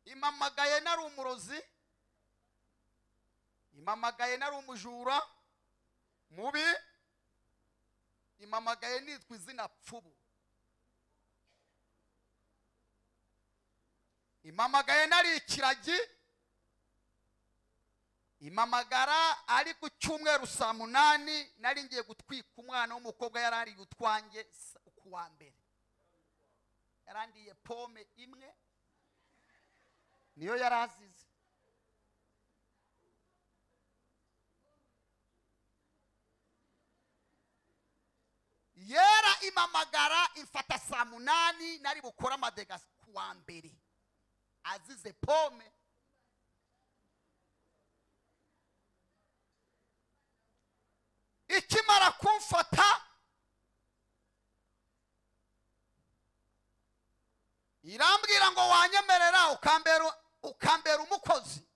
impamagaye nari umurozi impamagaye nari umujura mubi impamagaye nitwa izina pfubu impamagaye nari ikiragi impamagara ari ku cyumweru saa munani nari ngiye gutwika umwana w'umukobwa yari ari utwanjye ku wa mbere yarandiye pome imwe niyo yari azize yera impamagara imfata saa munani nari bukore amadega ku wa mbere azize pome ikimara kumfata irambwira ngo wanyemerera ukambera ukambera umukozi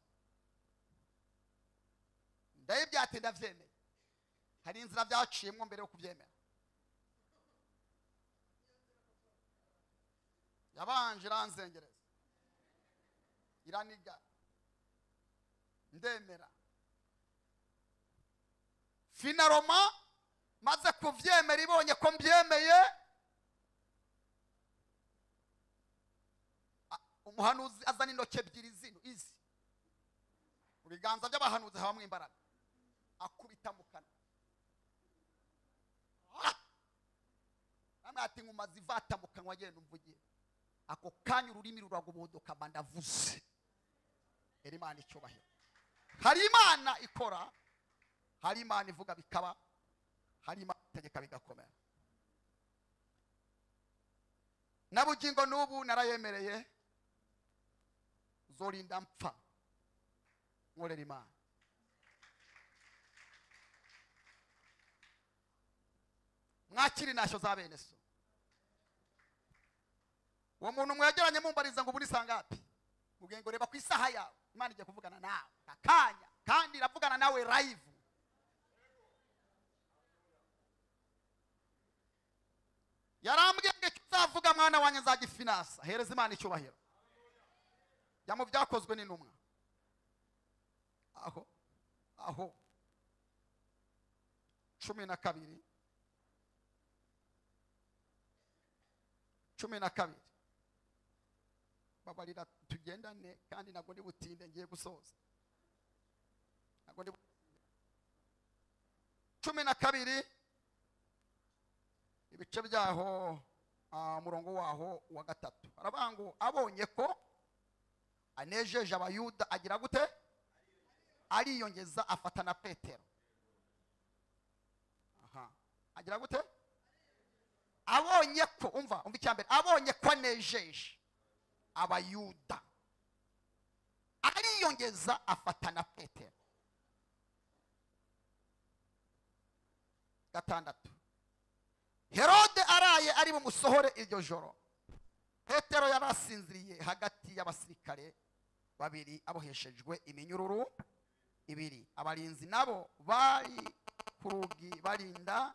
ndayibyate ndabyemera hari inzira byaciyemo mbere yo kubyemera yabanje iranzengereza iraniga ndemera finaroma maze kubyemera ibonye ko mbyemeye a- umuhanuzi azana intoki ebyiri zino izi mu biganza by'abahanuzi habamo imbaraga akubita mu kanwa Ah! namwe ati nkumaze ivata mu kanwa agenda umvugiye ako kanya ururimi ruragobodoka bandavuze era imana icyubahiro hari imana ikora hari imana ivuga bikaba hari imana itegeka bigakomera na bugingo n'ubu narayemereye zorinda mpfa nkorera imana mwakiri ntashyo za bene so uwo muntu mwegeranye mumbariza ngo uburi sangapi mubwiye ngo reba ku isaha yawe imana igiye kuvugana nawe akanya kandi iravugana nawe live yarambwiye ngo icyo uzavuga mwana wanjye nzagifinansa hereza imana icyubahiro jya mu byakozwe n'intumwa aho aho cumi na kabiri cumi na kabiri babarira tugendane kandi ntabwo ndi butinde ngiye gusoza ntabwo ndi bu- cumi na kabiri ibice byaho ah, umurongo waho wa gatatu haravuga ngo abonye ko anejeje abayuda agira gute ariyongeza afata na petero Aha. agira gute abonye ko umva umva icya mbere abonye ko anejeje abayuda ariyongeza afata na petero gatandatu herode araye ari bumusohore iryo joro petero yari asinziriye hagati y'abasirikare babiri aboheshejwe iminyururu ibiri abarinzi nabo bari ku rugi barinda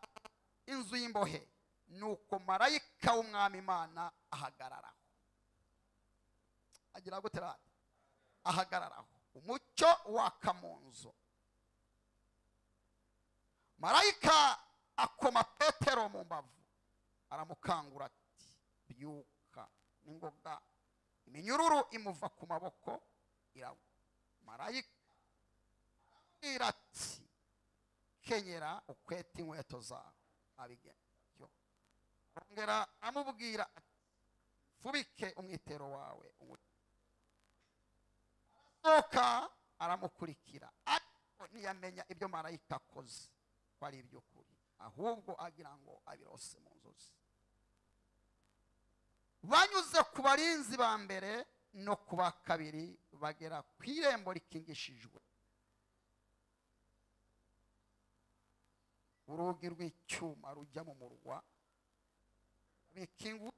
inzu y'imbohe nuko marayika w'umwami imana ahagararaho agira gute radi ahagararaho umucyo waka mu nzu marayika akoma petero mu mbavu aramukangura ati byuka n'ingoga iminyururu imuva ku maboko iragwa marayika aramubwira ati kenyera ukwete inkweto zawe abigerayo arongera amubwira ati fubike umwitero wawe arasohoka aramukurikira ariko ntiyamenya ibyo marayika akoze ko ari iby'ukuri ahubwo agira ngo abirose mu nzozi banyuze ku barinzi ba mbere no ku ba kabiri bagera ku irembo rikingishijwe urugi rw'icyuma rujya mu murwa bikingu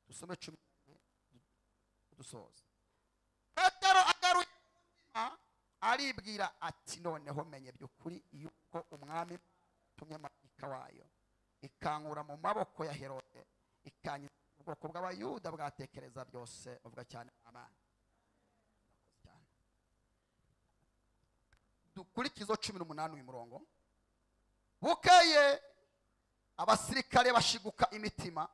dusome cumi dusoza petero agaruye umutima, aribwira ati noneho menye by'ukuri yuko umwami tumye marayika wayo ikankura mu maboko ya herode ikanyiza ubwoko bw'abayuda bwatekereza byose uvuga cyane abana dukurikizo cumi n'umunani uyu murongo bukeye abasirikare bashiguka imitima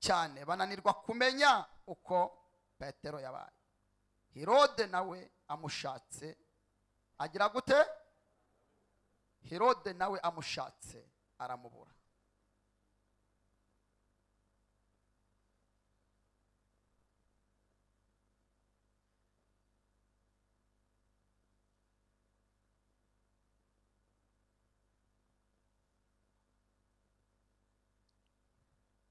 cyane bananirwa kumenya uko petero yabaye herode nawe amushatse agira gute herode nawe amushatse aramubura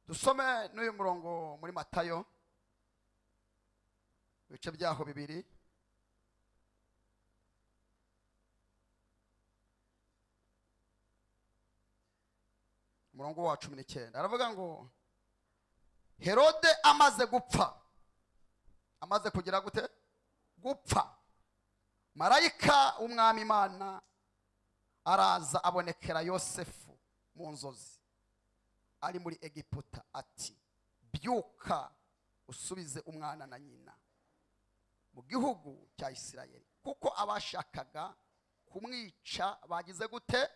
dusome n'uyu murongo muri matayo ibice byaho bibiri umurongo wa cumi n'icyenda aravuga ngo herode amaze gupfa amaze kugira gute gupfa marayika w'umwami imana araza abonekera yosefu mu nzozi ari muri egiputa ati byuka usubize umwana na nyina mu gihugu cya isirayeli kuko abashakaga kumwica bagize gute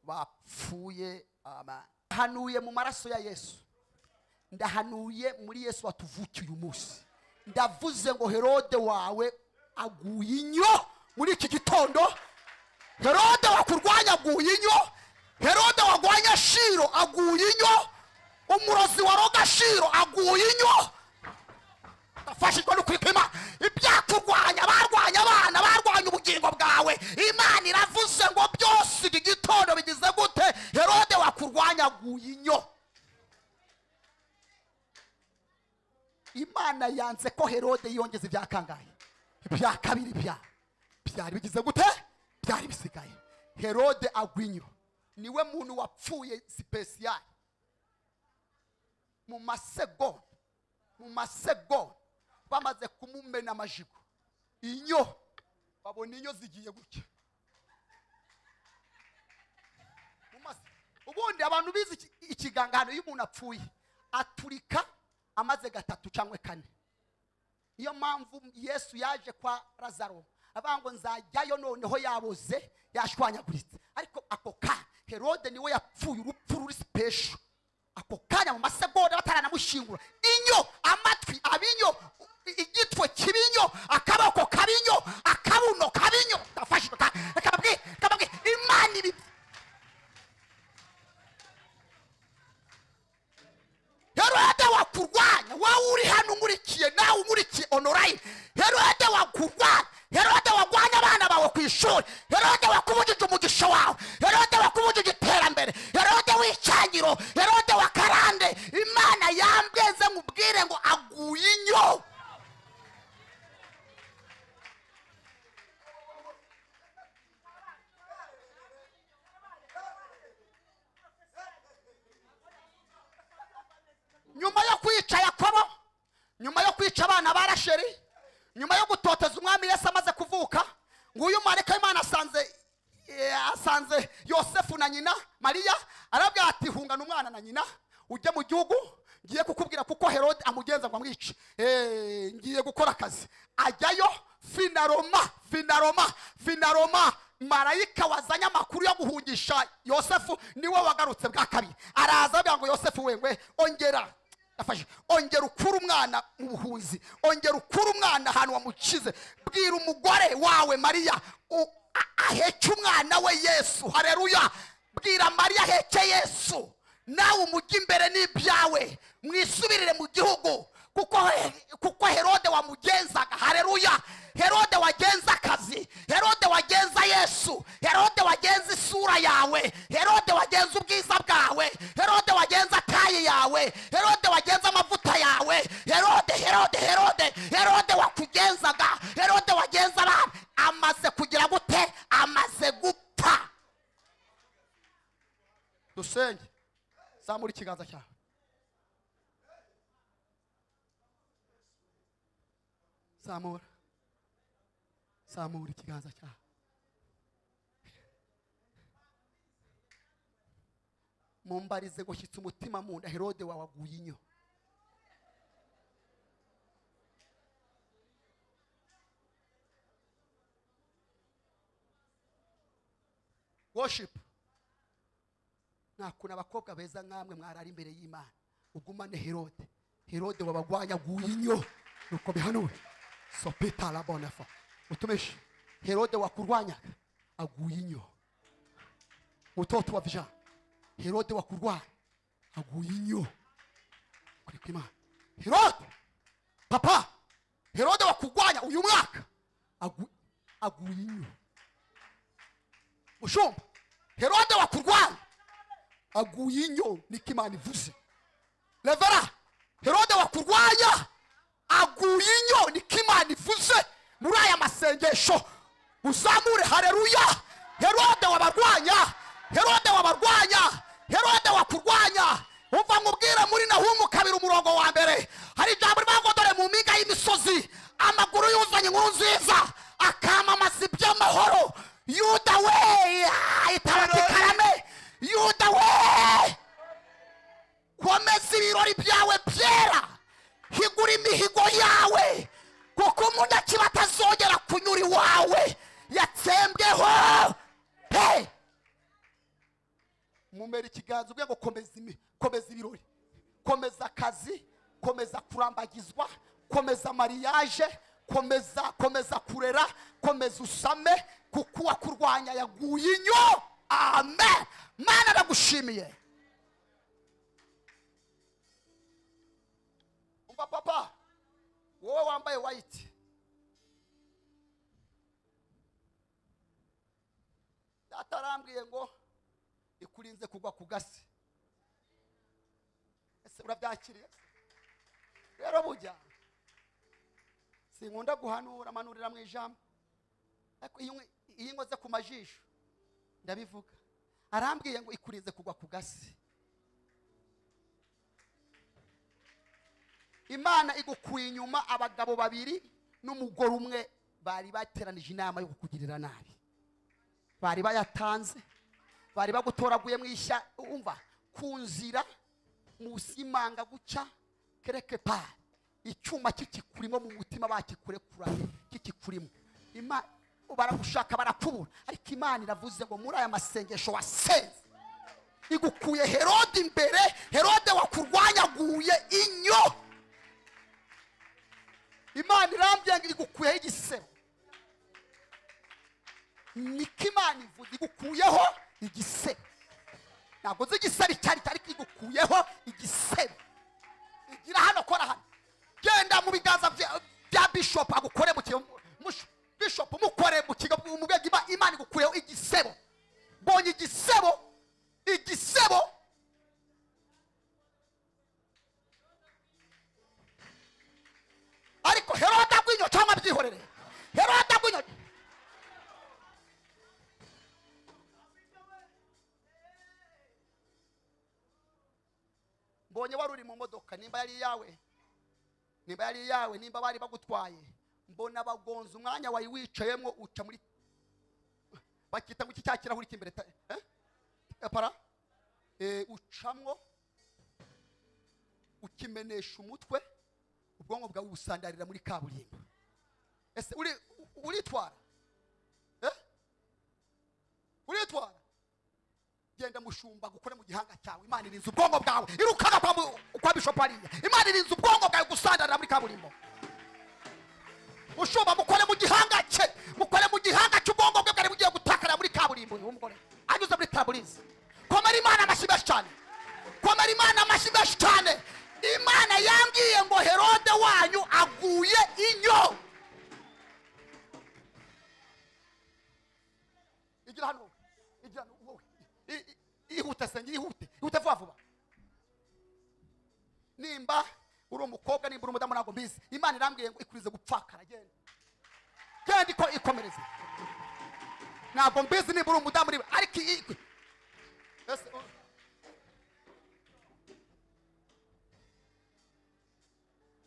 bapfuye amana ndahanuye mu maraso ya yesu ndahanuye muri yesu watuvukiye uyu munsi ndavuze ngo herode wawe aguye inyo muri iki gitondo herode wakurwanya aguye inyo herode warwanya shiro aguye inyo umurozi waroga shiro aguye inyo afashijwe no kwipima ibyakurwanya barwanya abana barwanya ubugingo bwawe imana iravuze ngo byose iki gitondo bigize gute herode wakurwanya aguye inyo imana yanze ko herode yiyongeza ibyakangaye ibya kabiri bya byari bigize gute byari bisigaye herode agwinyo niwe muntu wapfuye sipesiyari mu masegonda mu masegonda bamaze kumumena amajigo inyo babona inyo zigiye gutya Mu mase- ubundi abantu bize iki- ikiganga hano iyo umuntu apfuye aturika amaze gatatu cyangwa kane niyo mpamvu yesu yaje kwa lazaro avuga ngo nzajyayo noneho yaboze yashwanyaguritse ariko ako kanya herode niwe yapfuye urupfu ruri sipesho ako kanya mu masegonda bataranamushingura inyo amatwi abinyo i- igitwe kibinyo akaboko kabinyo akabuno kabinyo kafashe ka- kababwiye kababwiye imana ibi herode wakurwanya wowe uri hano umurikiye nawe umurikiye onorayini herode wakurwanya herode warwanya abana bawe ku ishuri herode wakubujije umugisha wawe herode wakubujije iterambere herode w'icyangiro herode wa karande imana yambweze nkubwire ngo aguye inyo nyuma yo kwica yakobo nyuma yo kwica abana ba rasheri nyuma yo gutoteza umwami yesu amaze kuvuka nguyu marayika w'imana asanze eh, asanze yosefu na nyina mariya arabwira ati hungana umwana na nyina ujye mu gihugu ngiye kukubwira kuko herode amugenza ngo amwice Eh, ngiye gukora akazi ajyayo finaroma finaroma finaroma marayika wazanye amakuru yo guhungisha yosefu niwe wagarutse bwa kabiri araza abwira ngo yosefu wengwe ongera yafashe ongera ukure umwana mu buhunzi ongera ukure umwana ahantu wamukize bwira umugore wawe mariya u- a- aheke umwana we yesu hareruya bwira mariya aheke yesu nawe umujye imbere n'ibyawe mwisubirire mu gihugu kuko he- kuko herode wamugenzaga hareruya herode wagenza akazi herode wagenza yesu herode wagenza isura yawe herode wagenza ubwiza bwawe herode wagenza taye yawe herode wagenza amavuta yawe herode herode herode herode wakugenzaga herode wagenza abantu amaze kugira gute amaze gupfa dusenge zamura ikiganza cyawe zamura zamura ikiganza cyawe mumbarize gushyitsa umutima mu nda herode wawe aguye inyo worship ntakuntu abakobwa beza nk'amwe mwarara imbere y'imana ugumane herode herode wabagwanyaguye inyo nuko bihanuwe sopita la bonefa utumishi herode wakurwanyaga aguye inyo mutoto wa vijana herode wakurwanya aguye inyo kuri kwimana herode papa herode wakurwanya uyu mwaka agu- aguye inyo mushumba herode wakurwanya aguye inyo niko imana ivuze revera herode wakurwanya aguye inyo niko imana ivuze muri aya masengesho uzamure hareruya herode wabarwanya herode wabarwanya herode wakurwanya umva nkubwire muri nahumu kabiri umurongo wa mbere hari ijambo rivuga ngo dore mu mpinga y'imisozi amaguru yuzanye inkuru nziza akamamaza iby'amahoro yuda we itabati karame yuda we komeza ibirori byawe byera higura imihigo yawe kuko umunyakiba atazongera kunyura iwawe yatsembweho hey! mumera ikiganza ubwe ngo komeza imi- komeza ibirori komeza akazi komeza kurambagizwa komeza mariage komeza komeza kurera komeza usame kuko uwakurwanya yaguye inyo amen mana ndagushimiye umva papa wowe wambaye white data arambwiye ngo ikurinze kugwa ku gasi ese urabyakiriye rero bujya sinkunda guhanura manurira mu ijambo ariko iyo nkwe- iyo nkoze ku majisho ndabivuga arambwiye ngo ikurinze kugwa ku gasi imana igukuye inyuma abagabo babiri n'umugore umwe bari bateranije inama yo kukugirira nabi bari bayatanze bari bagutoraguye mu ishya umva ku nzira munsi y'imanga guca kereke pa icyuma kikikurimo mu mutima bakikurekuranye kikikurimo Ima- baragushaka barakubura ariko imana iravuze ngo muri aya masengesho wasenze igukuye herode imbere herode wakurwanyaguye inyo imana irambye ngo igukuyeho igisebo niko imana ivuga igukuyeho igisebo ntabwo nzi igisebo icyo ari cyo ariko igukuyeho igisebo igira hano kora hano genda mu biganza bya- bya bishopu agukore mu kigo mush- bishopu mukore mu kigo mu rwego Ima- imana igukuyeho igisebo mbonye igisebo igisebo ariko herode agwinyo cyangwa byihorere herode agwinyo mbonye wari uri mu modoka nimba yari iyawe nimba yari iyawe nimba bari bagutwaye mbona bagonze umwanya wari wicayemo uca muri bakita ngo iki cya kirahuri cy'imbere ta- eh? Eh, para Eh, ucamwo ukimenesha umutwe ubwonko bwawe busandarira muri kaburimbo ese uri- u- uritwara Eh? uritwara genda mushumba gukore mu gihanga cyawe imana irinze ubwonko bwawe irukana kwa mu- kwa bishop hariya imana irinze ubwonko bwawe gusandarira muri kaburimbo mushumba mukore mu gihanga cye mukore mu gihanga cy'ubwonko bwe bwari bugiye gutakara muri kaburimbo uyu mugore anyuze muri taburize komera imana amashyi menshi cyane komera imana amashyi menshi cyane imana yambwiye ngo herode wanyu aguye inyo igira hano wowe, igira hano wowe I- i- ihute senge ihute ihute vuba vuba nimba uri umukobwa nimba uri umudamu ntabwo mbizi imana irambwiye ngo ikurize gupfakara genda genda iko ikomereze ntabwo mbizi nimba uri umudamu niba ariko iyi ikwe ese u-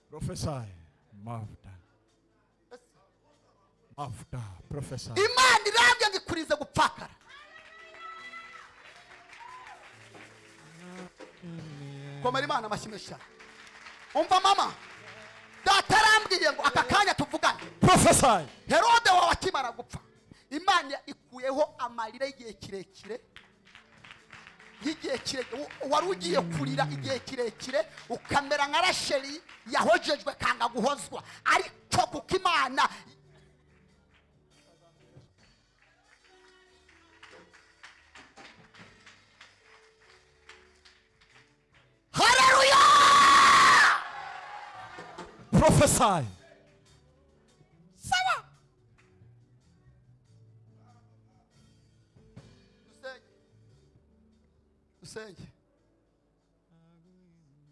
Prophesy. Mafuta. ese- Mafuta. Prophesy. imana irambwiye ngo ikurize gupfakara komera imana amashyi menshi cyane umva mama data arambwiye ngo aka kanya tuvugane Prophesy. herode wawe akimara gupfa imana ikuyeho amarira y'igihe kirekire y'igihe kirekire wa- wari ugiye kurira igihe kirekire ukamera nka rasheli yahojejwe kanga guhozwa ariko kuko imana haleluya Prophesy. sawa dusenge dusenge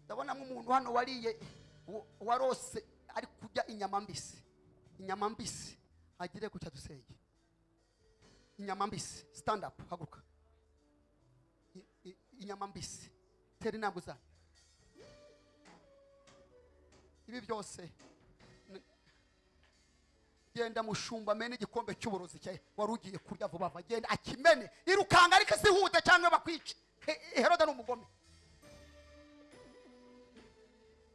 ndabonamo umuntu hano wariye wa- warose ari kurya inyama mbisi inyama mbisi agire gutya dusenge inyama mbisi stand up haguruka I- i- inyama mbisi tera intambwe zanyu ibi byose genda mushumba amene igikombe cy'uburozi cye wari ugiye kurya vuba vuba genda akimene irukanga ariko zihute cyangwa bakwice He- herode ni umugome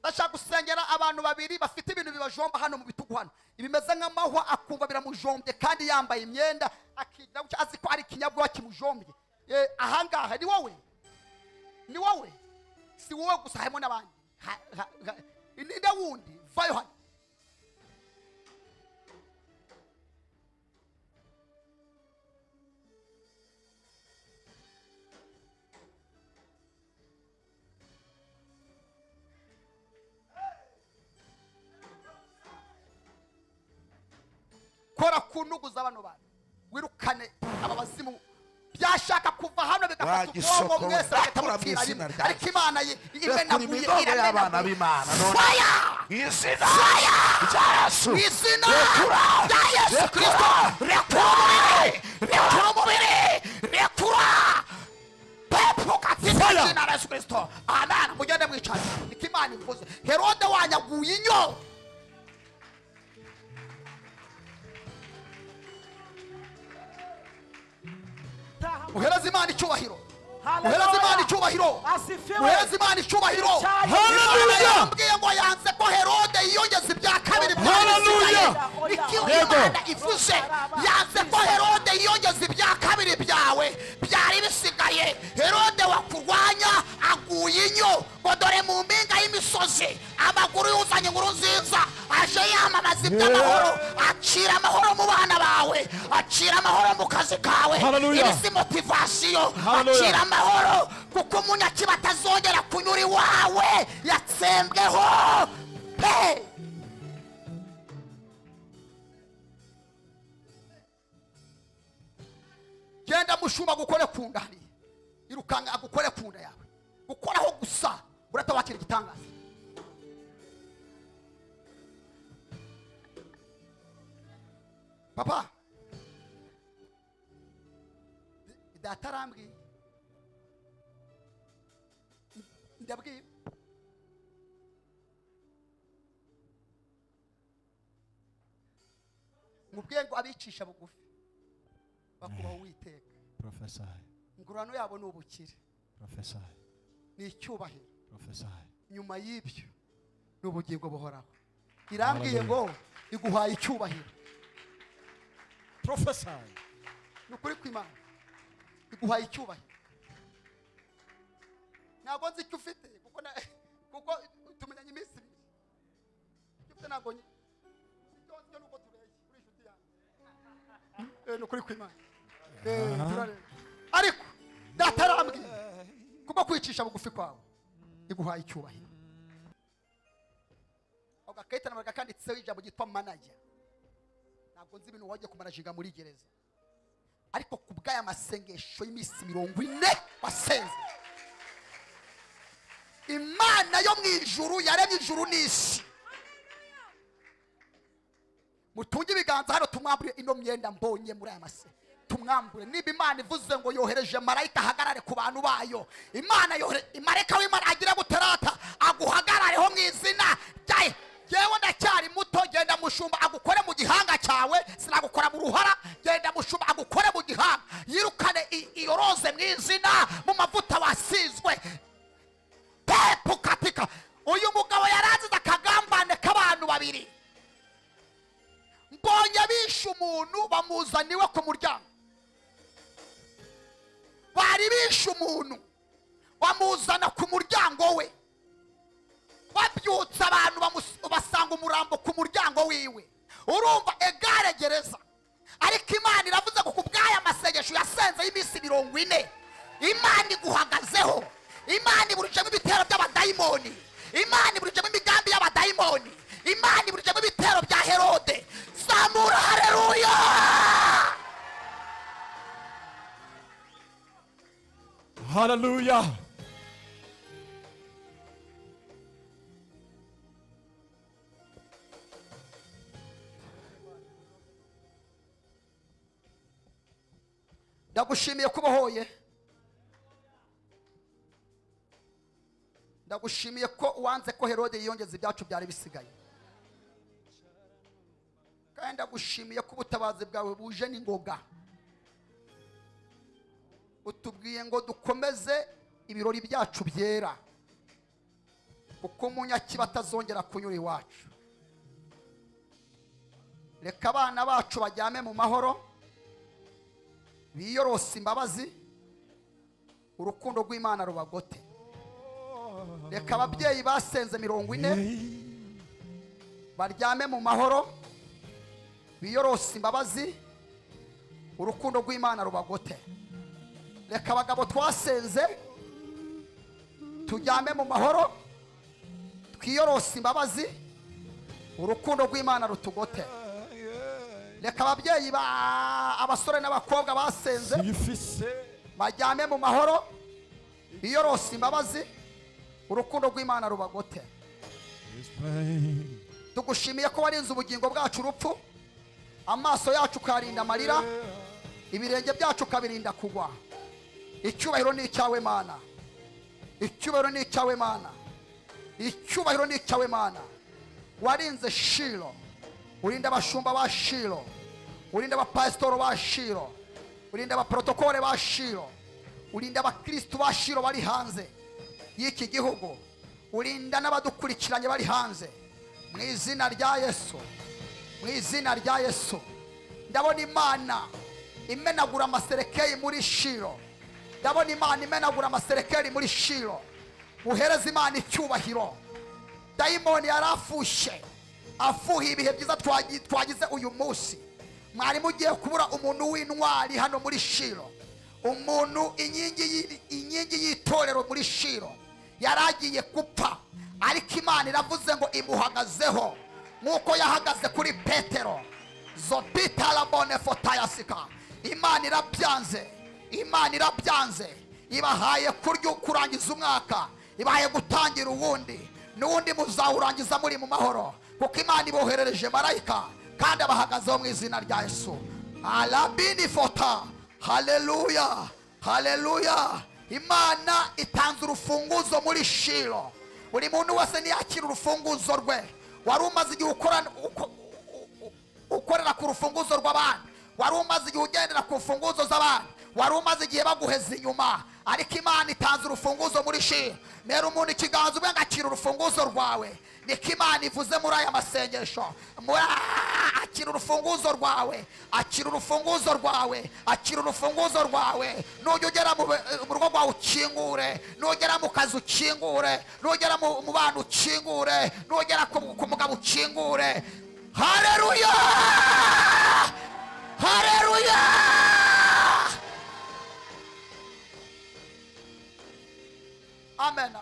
ndashaka gusengera abantu babiri bafite ibintu bibajomba hano mu bitugu hano ibimeze nk'amahwa akumva biramujombye kandi yambaye imyenda akigira gutya azi ko ari ikinyabwoba kimujombye Eh, ahangaha ni wowe ni wowe si wowe gusa harimo n'abandi Ha- ha- ha- ninde wundi vayo hano kora ku ntugu z'abano bantu wirukane aba bazimu byashaka kuva hano bigafata ubwonko Bagisokora, mwese bagahita bakura mu mutira izina rimwe ryanjye. ariko imana ye Rekura imenaguye imigongo y'abana iramenaguye b'Imana none faya mu izina rya Yesu mu izina rekura rya yesu kirisito rekura umubiri rekura umubiri rekura pepuka fite Fire. izina rya yesu kirisito amen mugende mwicaye niko imana ivuze herode wanyaguye inyo muhereze imana icyubahiro muhereze imana icyubahiro muhereze imana icyubahiro Hallelujah. Imana yambwiye ngo yanze ko herode yiyongeza ibya kabiri byari bisigaye Hallelujah. icyo Yego. imana ivuze yanze ko herode yiyongeza ibya kabiri byawe byari bisigaye herode wakurwanya aguye inyo ngo dore mu mpinga y'imisozi amaguru yuzanye inkuru nziza aje yamamaza iby'amahoro acira amahoro mu bana bawe acira amahoro mu kazi kawe Hallelujah. iri si motivasiyo Hallelujah. acira amahoro kuko umunyakiba atazongera kunyura iwawe yatsembweho pe genda mushumba gukore ku nda hariya irukanga agukore ku nda yawe gukoraho gusa uratabakira igitangaza papa data arambwiye ndabwiye mubwiye ngo abicisha bugufi bakubaho uwiteka Prophesy. ingurano yabo ni ubukire Prophesy. ni icyubahiro Prophesy. nyuma y'ibyo ni ubugingo buhoraho irambwiye ngo iguhaye icyubahiro Prophesy. ni ukuri kw'imana iguhaye icyubahiro ntabwo nzi icyo ufite kuko na- kuko tumenyanye iminsi ibiri icyo ufite ntabwo nzi icyo nzi ni uko tureshya uri inshuti yanjye Eh, ni ukuri kw'imana Eh, turareba. ariko data arambwiye kubwo kwicisha bugufi kwawe iguhaye icyubahiro ako gakarita nabwo kanditseho ijambo ryitwa manager ntabwo nzi ibintu wagiye kumanajiga muri gereza ariko ku bw'aya masengesho y'iminsi mirongo ine wasenze imana yo mu ijuru yaremye ijuru n'isi mutunge ibiganza hano tumwambure ino myenda mbonye muri aya mase tumwambure niba imana ivuze ngo yohereje marayika ahagarare ku bantu bayo imana yohere marayika w'imana agira gutarata aguhagarareho mu izina ryayo yewe ndacyari muto genda mushumba agukore mu gihanga cyawe sinagukora mu ruhara genda mushumba agukore mu gihanga yirukane i- iyo roze mu izina mu mavuta wasizwe kurambuka umuryango wiwe urumva egare gereza ariko imana iravuze ngo ku bw'aya masengesho yasenze y'iminsi mirongo ine imana iguhagazeho imana iburijemo ibitero by'abadayimoni imana iburijemo imigambi y'abadayimoni imana iburijemo ibitero bya herode zamura hareruya Hallelujah. ndagushimiye kuba uhoye ndagushimiye ko uwanze ko herode yiyongeza ibyacu byari bisigaye kandi ndagushimiye ko ubutabazi bwawe buje n'ingoga utubwiye ngo dukomeze ibirori byacu byera kuko umunyakiba atazongera kunyura iwacu reka abana bacu bajyame mu mahoro biyorose imbabazi urukundo rw'imana rubagote reka ababyeyi basenze mirongo ine baryame mu mahoro biyorose imbabazi urukundo rw'imana rubagote reka abagabo twasenze tujyame mu mahoro twiyorose imbabazi urukundo rw'imana rutugote reka ababyeyi ba abasore n'abakobwa basenze Ifise. bajyame mu mahoro biyorose imbabazi urukundo rw'imana rubagote His pain. tugushimiye ko warinze ubugingo bwacu urupfu amaso yacu ukayarinda amarira ibirenge byacu ukabirinda kugwa icyubahiro ni icyawe mana icyubahiro ni icyawe mana icyubahiro ni icyawe mana warinze shiro urinda abashumba ba shiro urinda abapasitoro ba shiro urinda abaporotokole ba shiro urinda abakirisitu ba shiro bari hanze y'iki gihugu urinda n'abadukurikiranye bari hanze mu izina rya yesu mu izina rya yesu ndabona imana imenagura amaserekeri muri shiro ndabona imana imenagura amaserekeri muri shiro uhereza imana icyubahiro dayimoni yari afushe afuhiye ibihe byiza twagi- twagize uyu munsi mwari mugiye kubura umuntu w'intwari hano muri shiro umuntu inkingi y'i- inkingi y'itorero muri shiro yari agiye gupfa ariko imana iravuze ngo imuhagazeho nk'uko yahagaze kuri petero zobitarabone fotayasika imana irabyanze imana irabyanze ibahaye kurya kurangiza umwaka ibahaye gutangira uwundi n'uwundi muzawurangiza muri mu mahoro kuko imana iboherereje marayika kandi abahagazeho mu izina rya yesu alabini fota haleluya haleluya imana itanze urufunguzo muri shiro buri muntu wese niyakira urufunguzo rwe wari umaze igihe ukora uko- ukorera ku rufunguzo rw'abandi wari umaze igihe ugendera ku mfunguzo z'abandi wari umaze igihe baguheza inyuma ariko imana itanze urufunguzo muri shira mbere umuntu ikiganza ubwe akira urufunguzo rwawe niko imana ivuze muri aya masengesho Muri- akira urufunguzo rwawe akira urufunguzo rwawe akira urufunguzo rwawe nujya ugera mu be- mu rugo rwawe ukingure nugera mu kazi ukingure nugera mu mu bana ukingure nugera ku ku mugabo ukingure Haleluya! Haleluya! Amen.